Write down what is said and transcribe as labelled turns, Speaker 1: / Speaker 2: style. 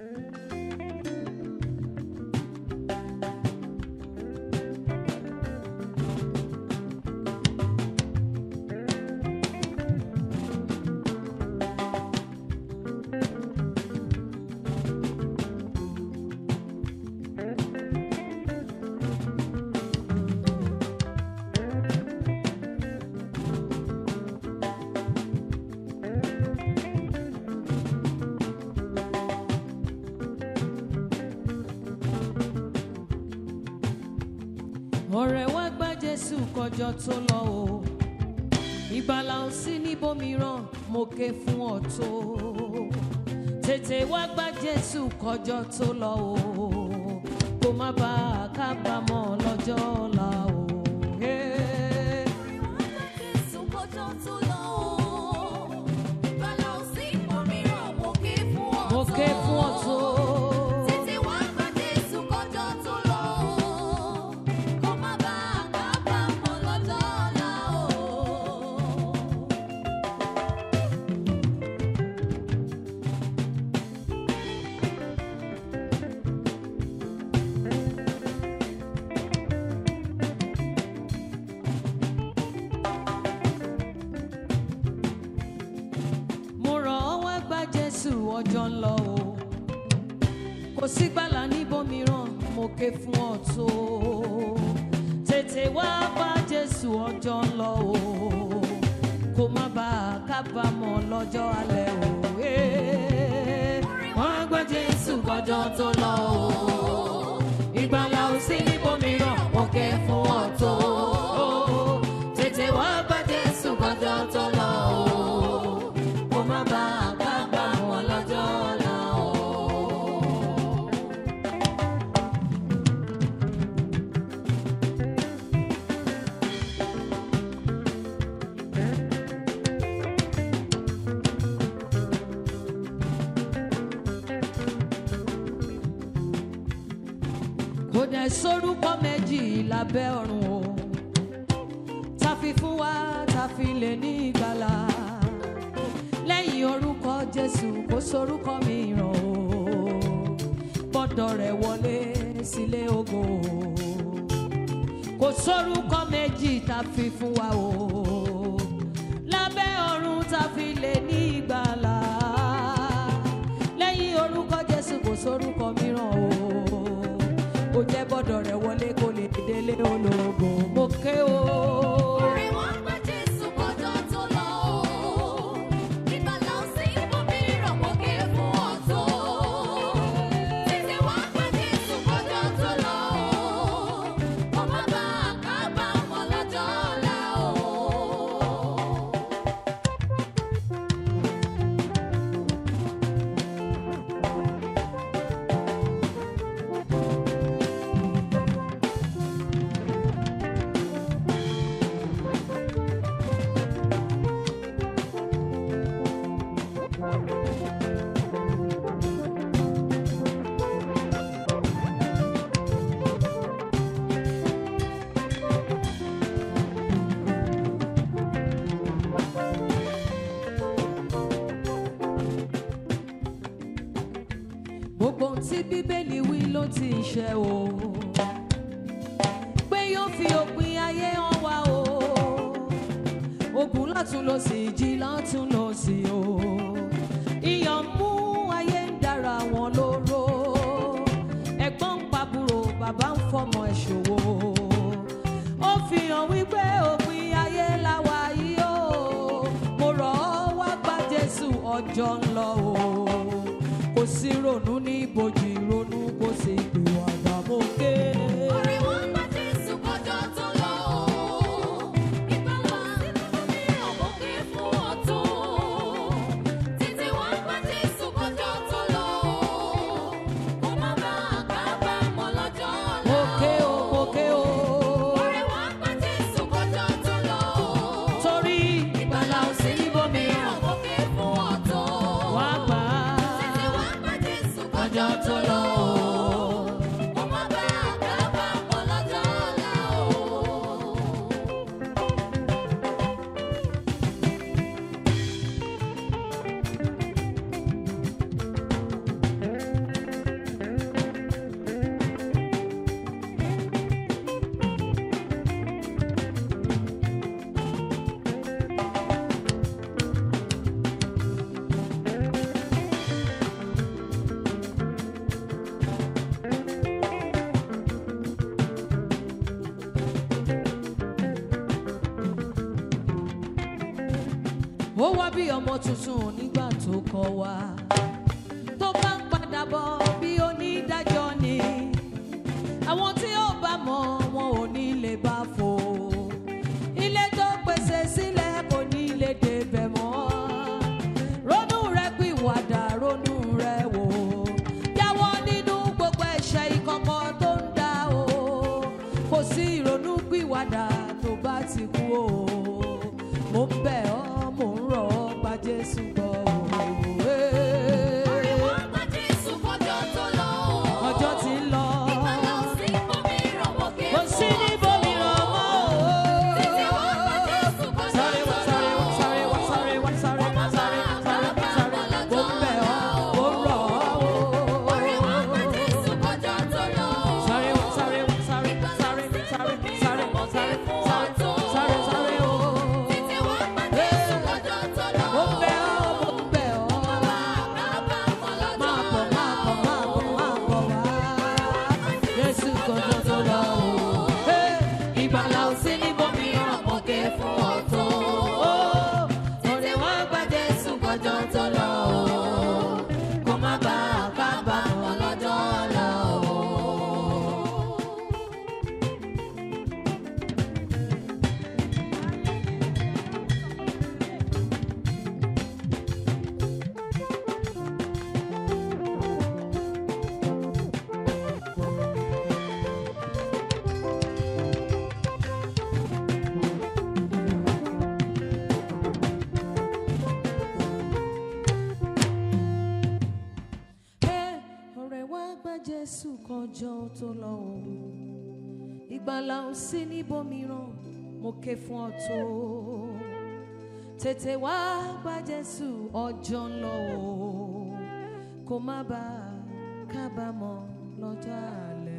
Speaker 1: ọ̀rẹ́ wá gba jésù kọjọ tó lọ o ìgbàlà ò sí níbòmíràn mo ké fún ọ tó tètè wá gba jésù kọjọ tó lọ o kó má bàa kábàámọ̀ lọ́jọ́ ọ̀la o. Hey. mo ké fún ọ tó. mo rọ̀ ọ́ wá gba jésù ọjọ́ ń lọ o kò sí gbàlà níbòmíràn mo ké fún ọ tó tètè wá bá jésù ọjọ́ ń lọ o kó má bàa kábàámọ̀ lọ́jọ́ alẹ́ o. Eh. wọ́n á gba jésù kọjọ́ tó lọ o ìgbàlà ò sí níbòmíràn mo ké fún ọ tó tètè wá bá jésù kọjọ́ tó lọ o kó má bàa kábàámọ̀ lọ́jọ́ ọ̀la o. kò dẹ̀ sórúkọ méjì lábẹ́ ọ̀run o ta fi fún wa ta fi lè ní ìgbàlà lẹ́yìn orúkọ jésù kò sórúkọ mìíràn o gbọ́dọ̀ rẹ̀ wọlé sílé ògo kò sórúkọ méjì ta fi fún wa o lábẹ́ ọ̀run ta fi lè ní ìgbàlà lẹ́yìn orúkọ jésù kò sórúkọ mìíràn o ó jẹ́ gbọ́dọ̀ rẹ̀ wọlé kó lè délé ológo mo ké o. gbogbo ohun tí bíbélì wí ló ti ṣẹ o pé yóò fi òpin ayé hàn wá o ogun látún lọ sí ìjì látún lọ sí o iyọ̀ ń mú ayé ń dára wọn lóró ẹ̀gbọ́n ń pàbúrò bàbá ń fọmọ ẹ̀ ṣòwò ó fi hàn wípé òpin ayé làwà yìí o mo rọ̀ ọ́ wá gba jésù ọjọ́ ń lọ o kò sí ronú ní ibojì ronú kò sí ìpè wàgbà mo ké. mo ké o mo ké o torí ìgbàlà ò sí níbòmíràn wá gbà á ọjọ́ tó lọ o. ó wá bí ọmọ tuntun nígbà tó kọ wá tó bá ń padà bọ̀ bí onídàájọ́ ni àwọn tí ó bá mọ̀ wọn ò ní lè bá fò ilé tó pèsè sílẹ̀ kò ní lè débẹ̀ mọ́ ronú rẹ pìwàdà ronú rẹ wò jáwọ́ nínú gbogbo ẹ̀ṣẹ̀ ìkọ̀kọ̀ tó ń dá o kò sí ìrònú pìwàdà tó bá ti kú o mo ń bẹ̀ ọ́ mo ń rọ̀ ọ́ gba Jésù gbọ́ o.
Speaker 2: Ariwo gba Jésù kọjọ́ tó lọ.
Speaker 1: ọjọ́ ti ń lọ
Speaker 2: Ìgbàlà ò sí ibòmíràn mọ́ ké
Speaker 1: kò sí
Speaker 2: fún
Speaker 1: níbòmíràn mọ́ o.
Speaker 2: Títí wá gba Jésù kọjọ́
Speaker 1: Sáré wá,
Speaker 2: tó
Speaker 1: sáré
Speaker 2: lọ.
Speaker 1: wá, sáré wá, sáré wá, sáré wá, sáré wá, sáré wá, sáré wá. Mo ń bẹ̀ ọ́, mo ń rọ̀ ọ́ o.
Speaker 2: Ariwo gba Jésù kọjọ́ tó lọ.
Speaker 1: Sáré wá, sáré wá, sáré wá, sáré wá, sáré wá, sáré wá, sáré wá, sáré, sáré, sáré o.
Speaker 2: Títí wá gba Jésù kọjọ́ tó lọ.
Speaker 1: Mo ń bẹ̀ ọ́, mo ń bẹ̀ ọ́.
Speaker 2: Kábàámọ̀ lọ́jọ́
Speaker 1: Máa bọ̀, máa bọ̀, máa bọ̀, máa bọ̀ wá. Jésù kọjọ́ tó lọ o. Hey, Ìgbàlà ò sí níbòmíràn mọ́ ké fún ọ̀tọ̀. Ọ̀rẹ́ wá gba Jésù kọjọ́ tó lọ o. Kó má bàa kábàámọ̀ lọ́jọ́ ọ̀la o. Ẹ, ọ̀rẹ́ wá gba Jésù kọjọ́ tó lọ o ìgbàlà ò sí níbòmíràn mo ké fún ọ tó tètè wá gba Jésù ọjọ́ ń lọ o kó má bàa kábàámọ̀ lọ́jọ́ àlẹ́.